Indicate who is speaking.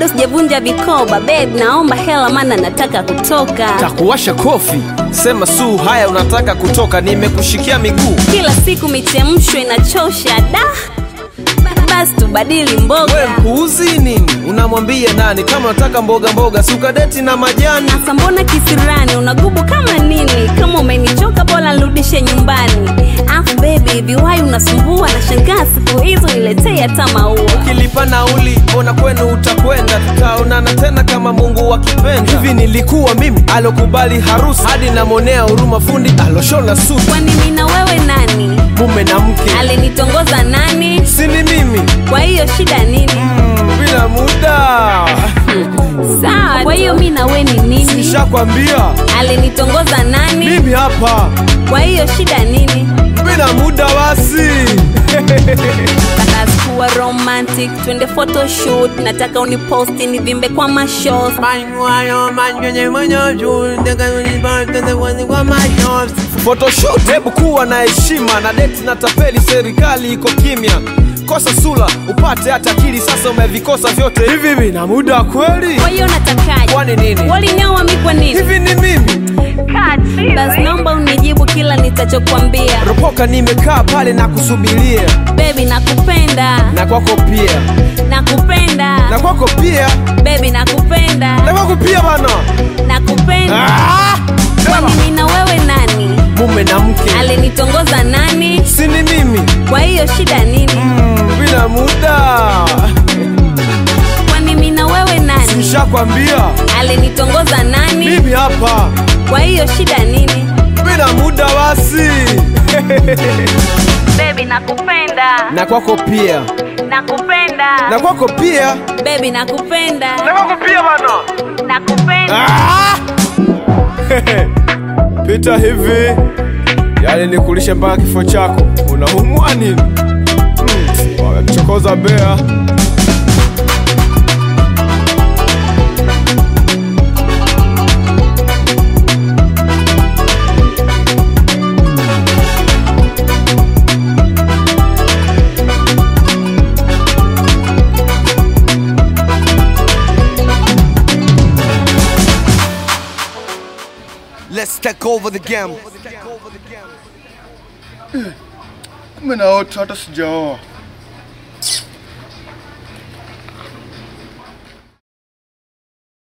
Speaker 1: bado sijavunja vikoba babe naomba hela maana nataka kutoka
Speaker 2: takuwasha kofi sema suu haya unataka kutoka nimekushikia miguu
Speaker 1: kila siku michemsho inachosha da Ba- basi tubadili
Speaker 2: we
Speaker 1: mboga
Speaker 2: mpuuzi nini unamwambia nani kama unataka mboga mboga sukadeti na majani
Speaker 1: sasa mbona kisirani unagubu kama nini kama umenichoka bora nirudishe nyumbani afu bebi hivi wai unasumbua na shangaa siku hizo niletee hata maua
Speaker 2: ukilipa nauli ona kwenu utakwenda tutaonana tena kama mungu akipenda hivi nilikuwa mimi alokubali harusi hadi namwonea huruma fundi aloshona suti
Speaker 1: kwani mi na wewe nani
Speaker 2: mume na mke
Speaker 1: alinitongoza nani
Speaker 2: sini mimi
Speaker 1: kwa hiyo shida nini
Speaker 2: mm, bila muda
Speaker 1: sawa kwa hiyo mi na we ni nini
Speaker 2: shakwambia
Speaker 1: alinitongoza nani
Speaker 2: mimi hapa
Speaker 1: kwa hiyo shida nini
Speaker 2: bila muda basi
Speaker 1: nataka kuwa romantic twende photoshoot nataka uniposti nivimbe kwa mashos
Speaker 2: photoshoot hebu kuwa na heshima na deti na tapeli serikali iko kimya kosa sula upate hata akili sasa umevikosa vyote hivi vina muda kweli
Speaker 1: kwa hiyo natakaje
Speaker 2: kwani nini
Speaker 1: walinyoa mi kwa nini
Speaker 2: hivi ni mimi
Speaker 1: basi naomba unijibu kila nitachokwambia
Speaker 2: ropoka nimekaa pale na kusubiria
Speaker 1: bebi nakupenda
Speaker 2: na kwako pia
Speaker 1: nakupenda
Speaker 2: na kwako pia
Speaker 1: bebi nakupenda
Speaker 2: na kwako pia bana
Speaker 1: nakupenda
Speaker 2: ah!
Speaker 1: kwani mi na wewe nani
Speaker 2: mume na mke
Speaker 1: alinitongoza nani
Speaker 2: sini mimi
Speaker 1: kwa hiyo shida nini
Speaker 2: mm, bila muda
Speaker 1: kwani mi na wewe nani
Speaker 2: shakwambia
Speaker 1: alinitongoza nani
Speaker 2: mimi hapa
Speaker 1: kwa hiyo shida nini
Speaker 2: bila muda basi
Speaker 1: bebi nakupenda
Speaker 2: na kwako pia
Speaker 1: nakupenda
Speaker 2: na kwako pia
Speaker 1: bebi nakupenda
Speaker 2: na kwako pia bana
Speaker 1: nakupenda
Speaker 2: Ah! pita hivi yani nikulishe mpaka kifo chako unaumwa nini hmm. wamemchokoza bea
Speaker 3: Let's take over the game.
Speaker 4: Kumbe naota hata sijaoa.